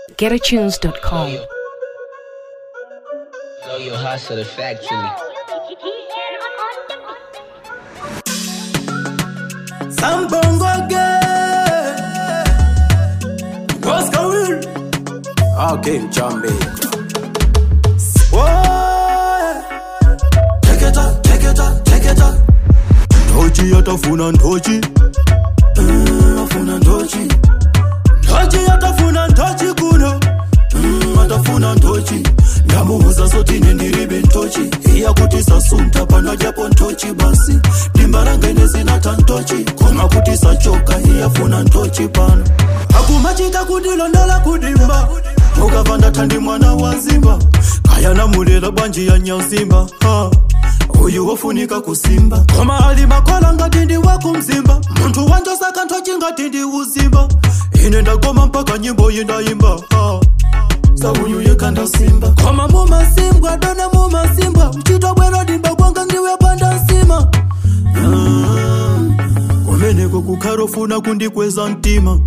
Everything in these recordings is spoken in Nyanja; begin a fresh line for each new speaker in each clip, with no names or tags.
GetAtunes.com.
Know your hustle factually.
Sambongo again. What's going Okay, Jamaica. Whoa. Take it up, take it up, take it up. Ndochi yatafuna ndochi. Mm, afuna ndochi. Ndochi yatafuna ndochi kuno. Mm, atafuna ndochi. ndamuuza sotine ndiribe ntochi iya kuti sasunta pano japo ntochi basi dimba rangene zinata ntochi koma kuti sachoka iyafuna ntochi pano akumachita kundilondola kudimba mukava ndatandi mwana wa nzimba kaya namulela bwanji ya nyazimba ha. uyu wofunika kusimba koma ali makola ngati ndi wakumzimba munthu wanjosaka ntochi ngati ndi uzimba ine ndagoma mpaka nyimbo yindayimba ha. sauyu yekanda simba koma mumasimbwa dona mumasimbwa uchito bwero dimba kwanga ndiwe panda nsima Ah, kumeneko kukharofuna kundikweza mtima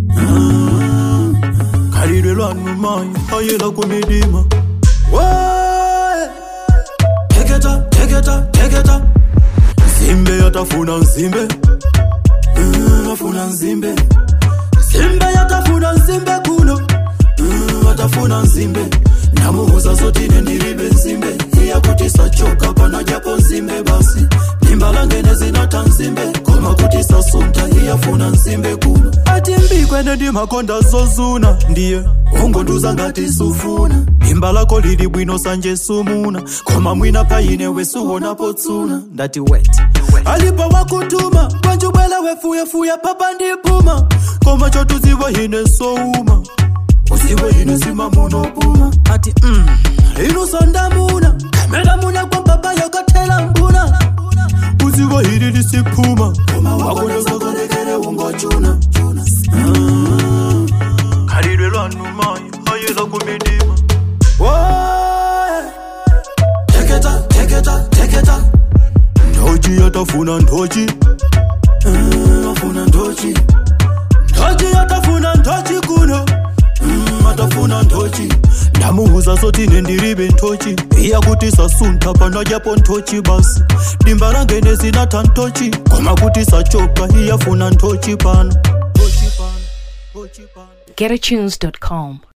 Ah, khalidwe lwanu mayi ayela kumidima Woe! teketa teketa teketa nzimbe yatafuna nzimbe Mm, afuna nzimbe nzimbe yatafuna nzimbe kuno Mm, atafuna nzimbe ndamuuza zotine ndiribe nzimbe iya kuti sachoka pana japo nzimbe basi dimba langene zinata nzimbe koma kuti sasunta iyafuna nzimbe kuno ati mbikwene ndimakonda zozuna ndiye ungonduza ngati sufuna dimba lako lili bwino sanje sumuna koma mwina paine wesuwonapo tsuna ndati wet alipo wakutuma kwanjubwela wefuyafuya papa ndipuma koma chotuziwa ine souma usiwe ine sima munopuma ati mm. inu sondamuna kamera muna kwa baba yakatela mbuna usiwe hili lisiphuma koma wakonezakolekele ungochuna Ah, khalidwe lwanu mayi ayela kumidima Woe! teketa teketa teketa ndochi yatafuna ndochi Mm, afuna ndochi ndochi yatafuna ndochi kuno Mm, atafuna ntochi ndamuuza sotine ndiribe ntochi iya kuti sasunta pano japo ntochi basi dimba rangene zinata ntochi koma kuti sachoka iyafuna ntochi pano Ntochi pano, ntochi pano.
GetAtunes.com.